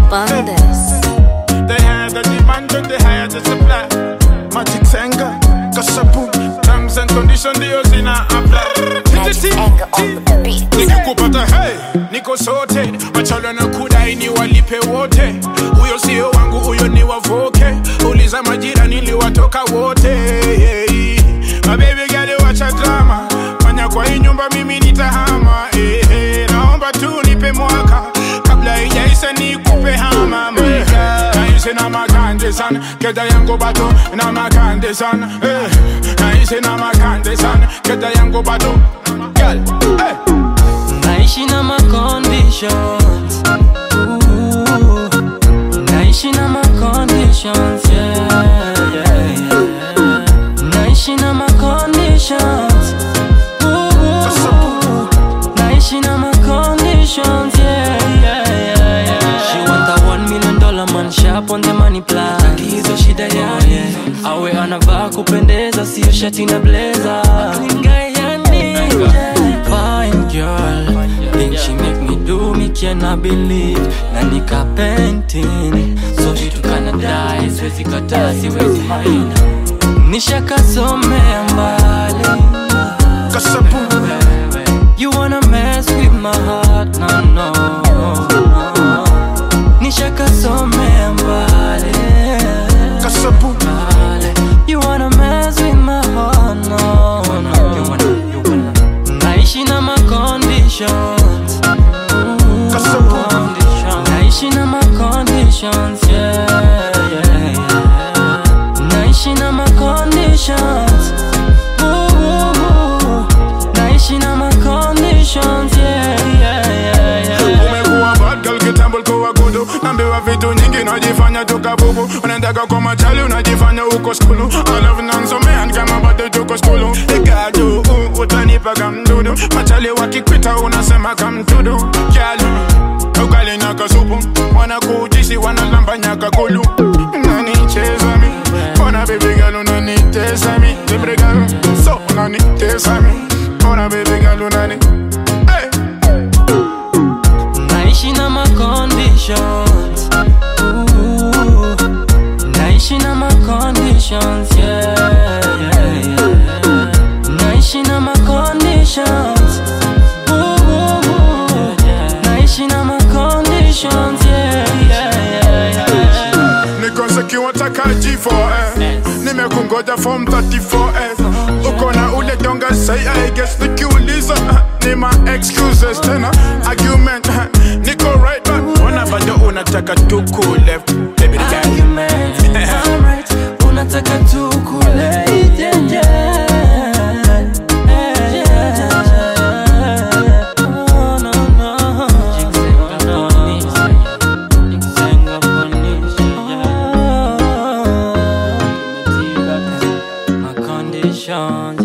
on this. They had the demand and they had the supply. Magic Senga, Kasapu, terms and conditions ndio zina apply. Magic anger on the beat. nikikupata hey, niko sote wachalo na kudai ni walipe wote huyo sio wangu huyo ni wavoke uliza majira niliwatoka wote hey. mabebi gale wacha drama fanya kwa hii nyumba mimi nitahama hey, hey. naomba tu nipe mwaka kabla ijaisa nikupe hama mweka naishi na makande sana keda yangu bato na makande sana hey. naishi na makande sana keda yangu bato Girl, hey. naishi na ma conditions Ooh. naishi na ma conditions yeah, yeah, yeah. naishi na ma conditions Ooh. naishi na ma conditions yeah, yeah, yeah, yeah. she want a one million dollar man sharp on the money plan hizo shida yake awe anavaa kupendeza sio shati na blazer Fine girl, think she make me do me cannot believe na nika painting so vitu kana die siwezi kataa siwezi mind nishakasomea mbali Kasapu, You wanna mess with my heart, no, no, no. Nishakasomea mbali kasapu, mbali. You wanna mess with my heart, no, no. You wanna, you wanna. Naishi na ma conditions Kasapu. Conditions. Naishi na ma conditions, yeah, yeah, yeah. Naishi na ma conditions Ooh, Naishi na ma conditions, yeah, yeah, yeah, yeah. umekuwa bad girl kitambo kuwa gudu nambiwa vitu nyingi unajifanya tukabubu unaendaka kwa machali unajifanya uko skulu alafu nansomean kama bado tuko skulu ikadu uh, utanipa kamdudu machali wakikwita unasema kamdudu kyali ugali na kasupu wanakujisi wanalamba nyaka kulu unanicheza mi ona baby girl unanitesa mi baby girl so unanitesa mi ona baby girl unani hey. Naishi na ma conditions Ooh, Naishi na ma conditions yeah, yeah, yeah. Naishi na ma conditions Ooh, Naishi na ma conditions yeah, yeah, yeah, yeah. nikosekiwa taka G4S nimekungoja form 34S uko na ule donga say I guess nikiuliza uh, ni ma excuses tena argument uh, niko right back ona bado unataka tuku left baby the guy Argument, alright, unataka tu kule yeah, yeah. Yeah. Oh, no, no. Oh, my conditions